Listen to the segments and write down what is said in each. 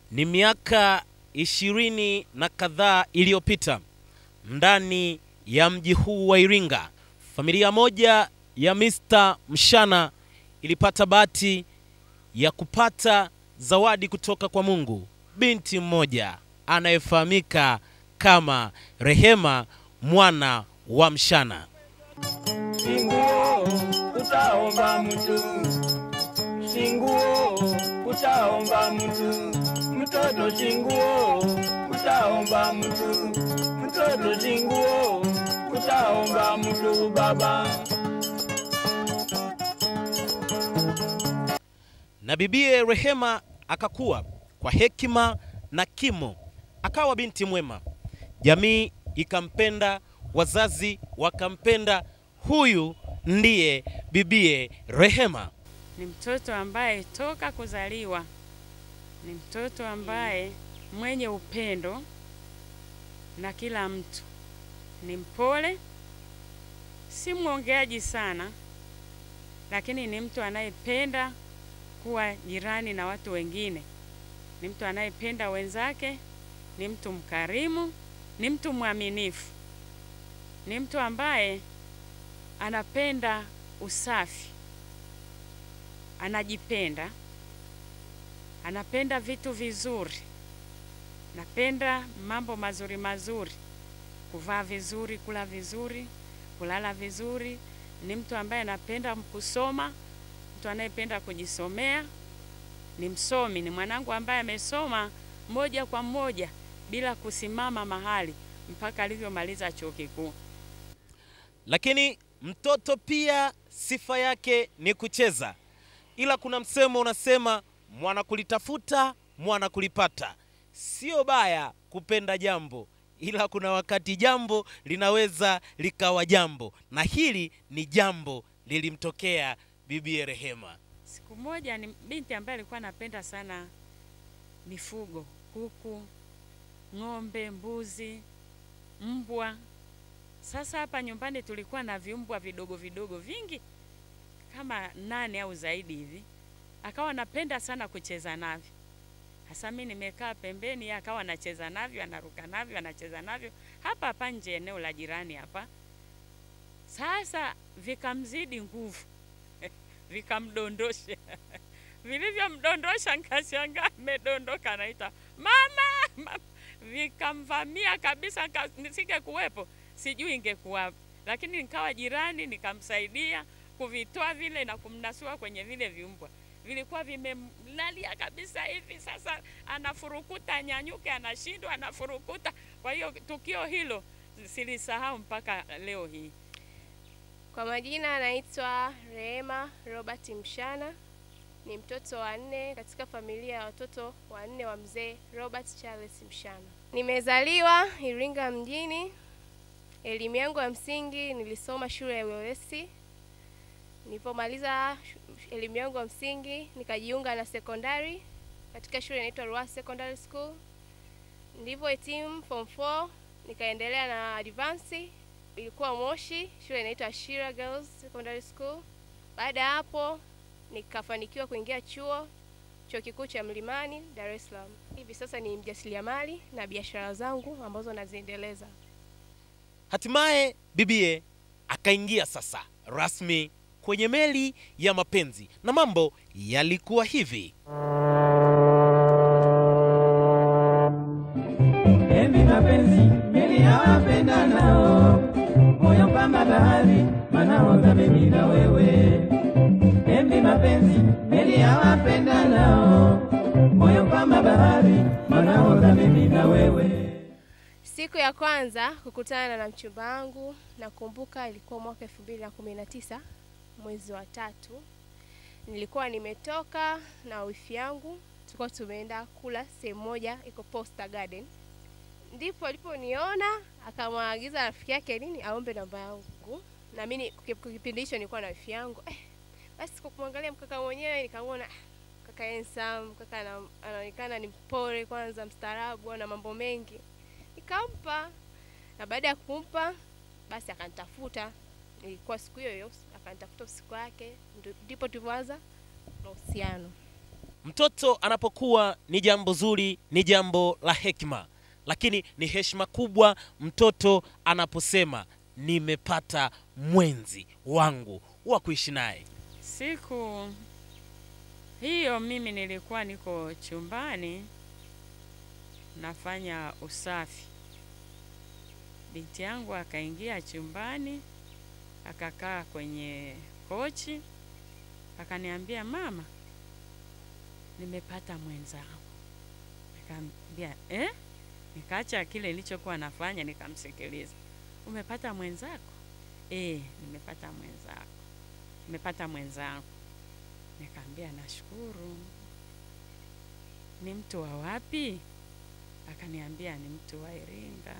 Ni miaka ishirini na kadhaa iliyopita ndani ya mji huu wa Iringa, familia moja ya Mr. Mshana ilipata bahati ya kupata zawadi kutoka kwa Mungu, binti mmoja anayefahamika kama Rehema mwana wa Mshana. Singuo utaomba mtu, singuo utaomba mtu, mtoto singuo utaomba mtu, mtoto singuo utaomba mtu baba. na bibie Rehema akakuwa kwa hekima na kimo, akawa binti mwema. Jamii ikampenda, wazazi wakampenda. Huyu ndiye bibie Rehema. Ni mtoto ambaye toka kuzaliwa ni mtoto ambaye mwenye upendo na kila mtu, ni mpole, si mwongeaji sana, lakini ni mtu anayependa kuwa jirani na watu wengine. Ni mtu anayependa wenzake, ni mtu mkarimu, ni mtu mwaminifu, ni mtu ambaye anapenda usafi, anajipenda, anapenda vitu vizuri, anapenda mambo mazuri mazuri, kuvaa vizuri, kula vizuri, kulala vizuri. Ni mtu ambaye anapenda kusoma, mtu anayependa kujisomea, ni msomi, ni mwanangu ambaye amesoma moja kwa moja bila kusimama mahali mpaka alivyomaliza chuo kikuu. Lakini mtoto pia sifa yake ni kucheza, ila kuna msemo unasema mwana kulitafuta mwana kulipata. Sio baya kupenda jambo, ila kuna wakati jambo linaweza likawa jambo, na hili ni jambo lilimtokea bibie Rehema. Siku moja ni binti ambaye alikuwa anapenda sana mifugo, kuku, ng'ombe, mbuzi, mbwa. Sasa hapa nyumbani tulikuwa na viumbwa vidogo vidogo vingi kama nane au zaidi hivi. Akawa anapenda sana kucheza navyo. Hasa mimi nimekaa pembeni, yeye akawa anacheza navyo, anaruka navyo, anacheza navyo hapa hapa nje eneo la jirani hapa. Sasa vikamzidi nguvu vikamdondosha vilivyomdondosha, nkashangaa amedondoka, anaita mama, mama. Vikamvamia kabisa, nika- nisike kuwepo sijui ingekuwa, lakini nikawa jirani, nikamsaidia kuvitoa vile na kumnasua kwenye vile viumbwa vilikuwa vimemlalia kabisa hivi. Sasa anafurukuta, anyanyuke, anashindwa, anafurukuta. Kwa hiyo tukio hilo silisahau mpaka leo hii. Kwa majina anaitwa Rehema Robert Mshana. Ni mtoto wa nne katika familia ya watoto wanne wa mzee Robert Charles Mshana. Nimezaliwa Iringa mjini. Elimu yangu ya msingi nilisoma shule ya Ulewesi. Nilipomaliza shu- elimu yangu ya msingi nikajiunga na sekondari katika shule inaitwa Ruaha Secondary School. Nilivyohitimu form 4 nikaendelea na advance ilikuwa Moshi, shule inaitwa Ashira Girls Secondary School. Baada ya hapo nikafanikiwa kuingia chuo chuo kikuu cha Mlimani Dar es Salaam. Hivi sasa ni mjasiriamali na biashara zangu ambazo naziendeleza. Hatimaye bibie akaingia sasa rasmi kwenye meli ya mapenzi, na mambo yalikuwa hivi. Enzi mapenzi meli ya wapendanao, moyo kama bahari, manahodha mimi na wewe. Enzi mapenzi meli ya wapendanao, moyo kama bahari, manahodha mimi na wewe. Siku ya kwanza kukutana na mchumba wangu nakumbuka ilikuwa mwaka elfu mbili na kumi na tisa mwezi wa tatu. Nilikuwa nimetoka na wifi yangu, tulikuwa tumeenda kula sehemu moja iko Posta Garden. Ndipo aliponiona akamwagiza rafiki yake nini aombe namba yangu, na mimi kwa kipindi hicho nilikuwa na wifi yangu eh, basi kwa kumwangalia mkaka mwenyewe nikamwona ah, kaka handsome, kaka ana- anaonekana ni mpole, kwanza mstaarabu, ana mambo mengi nikampa na baada ya kumpa basi akanitafuta ilikuwa siku hiyo hiyo akanitafuta usiku wake ndo- ndipo tulivyoanza mahusiano Mtoto anapokuwa ni jambo zuri, ni jambo la hekima, lakini ni heshima kubwa mtoto anaposema nimepata mwenzi wangu wa kuishi naye. Siku hiyo mimi nilikuwa niko chumbani nafanya usafi. Binti yangu akaingia chumbani akakaa kwenye kochi akaniambia, mama, nimepata mwenzangu. Nikamwambia eh? Nikaacha kile nilichokuwa nafanya nikamsikiliza. Umepata mwenzako? Eh, nimepata mwenzako nimepata mwenzangu. Nikamwambia nashukuru. Ni mtu wa wapi? Akaniambia ni mtu wa Iringa.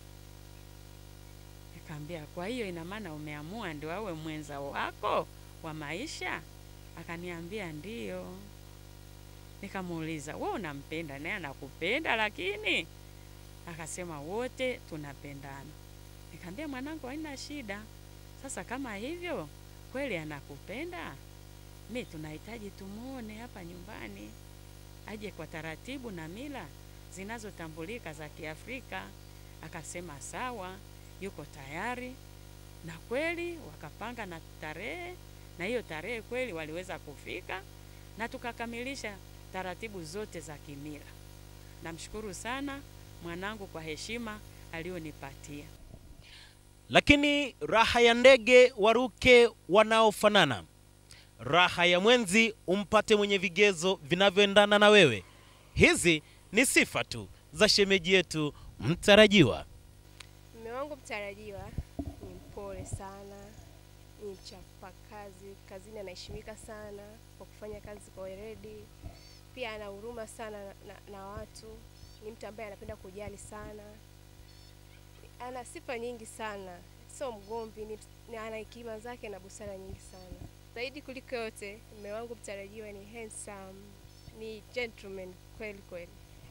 Nikamwambia kwa hiyo ina maana umeamua ndio awe mwenza wako wa maisha? Akaniambia ndiyo. Nikamuuliza wewe unampenda naye anakupenda? Lakini akasema wote tunapendana. Nikamwambia mwanangu, haina shida. Sasa kama hivyo kweli anakupenda, mi tunahitaji tumuone hapa nyumbani, aje kwa taratibu na mila zinazotambulika za Kiafrika. Akasema sawa, yuko tayari, na kweli wakapanga na tarehe, na hiyo tarehe kweli waliweza kufika na tukakamilisha taratibu zote za kimila. Namshukuru sana mwanangu kwa heshima aliyonipatia. Lakini raha ya ndege waruke wanaofanana, raha ya mwenzi umpate mwenye vigezo vinavyoendana na wewe. Hizi ni sifa tu za shemeji yetu mtarajiwa. Mume wangu mtarajiwa ni mpole sana, ni mchapakazi, kazini anaheshimika sana kwa kufanya kazi kwa weledi. Pia ana huruma sana na, na, na watu. Ni mtu ambaye anapenda kujali sana, ana sifa nyingi sana, sio mgomvi, ni, ni ana hekima zake na busara nyingi sana. Zaidi kuliko yote, mume wangu mtarajiwa ni handsome, ni gentleman kweli kweli.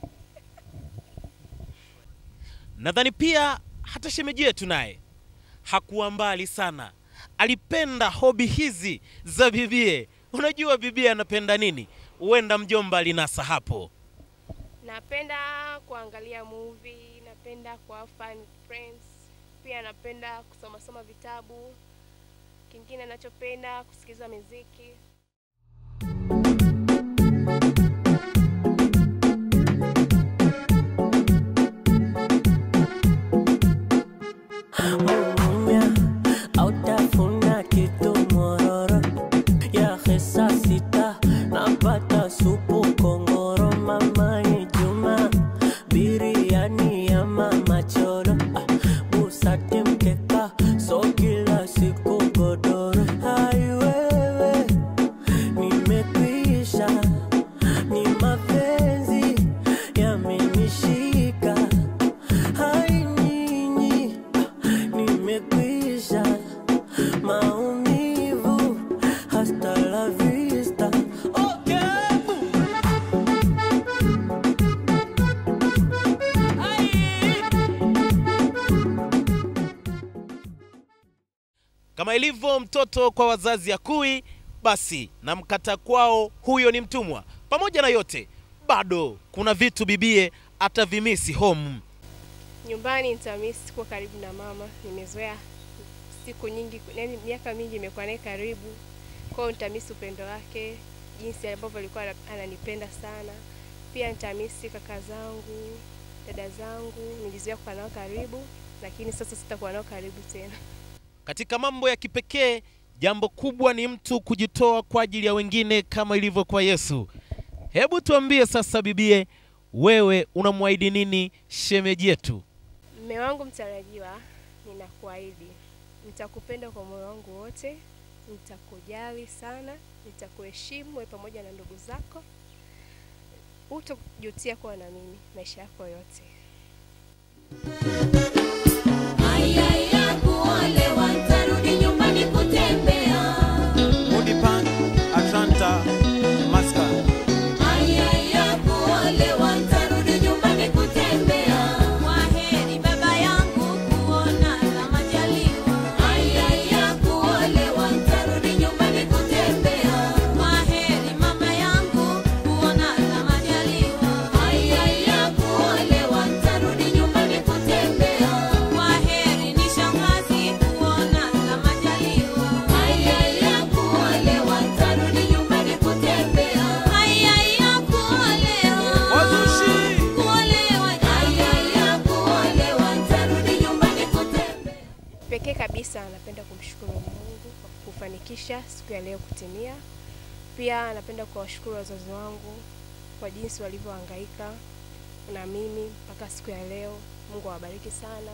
Nadhani pia hata shemeji yetu naye hakuwa mbali sana, alipenda hobi hizi za bibie. Unajua bibie anapenda nini? Huenda mjomba alinasa hapo. Napenda kuangalia movie, napenda kwa fun friends, pia napenda kusoma soma vitabu. Kingine nachopenda kusikiliza muziki. Muumia autafuna kitu mororo ya hesa sita napata supu kongoro mama ni Juma biriani ya mama cholo ah, busati mkeka so kila siku godoro hai wewe nimekwisha ni mapenzi yamenishika hai nyinyi nimekwisha maumivu hasta la vista okay. Kama ilivyo mtoto kwa wazazi akui, basi na mkata kwao huyo ni mtumwa. Pamoja na yote, bado kuna vitu bibie atavimisi home. Nyumbani nitamisi kuwa karibu na mama, nimezoea siku nyingi, yani miaka mingi imekuwa naye karibu, kwa hiyo nitamisi upendo wake, jinsi ambavyo alikuwa ana- ananipenda sana. Pia nitamisi kaka zangu, dada zangu, nilizoea kuwa nao karibu, lakini sasa sitakuwa nao karibu tena. Katika mambo ya kipekee, jambo kubwa ni mtu kujitoa kwa ajili ya wengine kama ilivyo kwa Yesu. Hebu tuambie sasa, bibie, wewe unamwahidi nini shemeji yetu? Mme wangu mtarajiwa, ninakuahidi nitakupenda kwa moyo wangu wote, nitakujali sana, nitakuheshimu wewe pamoja na ndugu zako, hutojutia kuwa na mimi maisha yako yote. Ayaya kuolewa, tarudi nyumbani kutembea. Mudipang, Atlanta, Masca. Ayaya kuolewa, tarudi nyumbani kutembea. Kwaheri baba yangu, kuonana majaliwa. Ayaya kuolewa, tarudi nyumbani kutembea. Kwaheri mama yangu, kuonana kusababisha siku ya leo kutimia. Pia napenda kuwashukuru wazazi wangu kwa jinsi walivyohangaika na mimi mpaka siku ya leo. Mungu awabariki sana.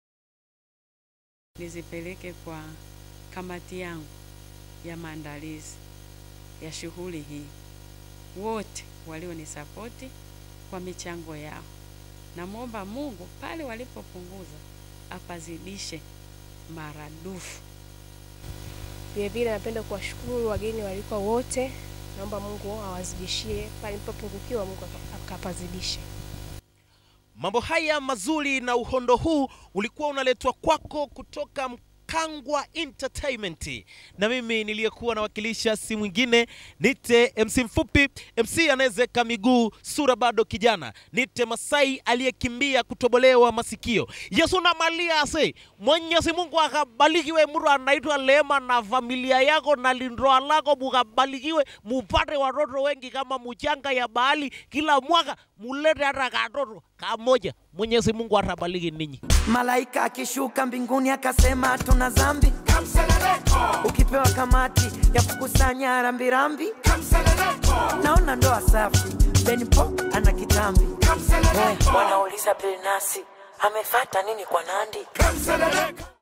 nizipeleke kwa kamati yangu ya maandalizi ya shughuli hii, wote walionisapoti kwa michango yao. Namwomba Mungu pale walipopunguza apazidishe maradufu. Vile vile napenda kuwashukuru wageni walikuwa wote. Naomba Mungu awazidishie pale nilipopungukiwa, Mungu aka- akapazidishe. Mambo haya mazuri na uhondo huu ulikuwa unaletwa kwako kutoka Mkangwa Entertainment, na mimi niliyekuwa nawakilisha si mwingine nite MC mfupi, MC anayezeka miguu, sura bado kijana, nite Masai aliyekimbia kutobolewa masikio. Yesu na malia ase, Mwenyezi Mungu akabarikiwe mtu anaitwa Lema na familia yako na lindoa lako, mukabarikiwe mupate watoto wengi kama mchanga ya bahari, kila mwaka mulete hata katoto kamoja. Mwenyezi Mungu atabariki ninyi. Malaika akishuka mbinguni akasema tuna dhambi, ukipewa kamati ya kukusanya rambirambi, naona ndoa safi, Benpo ana kitambi, Eh, wanauliza Bilnasi amefata nini kwa Nandi?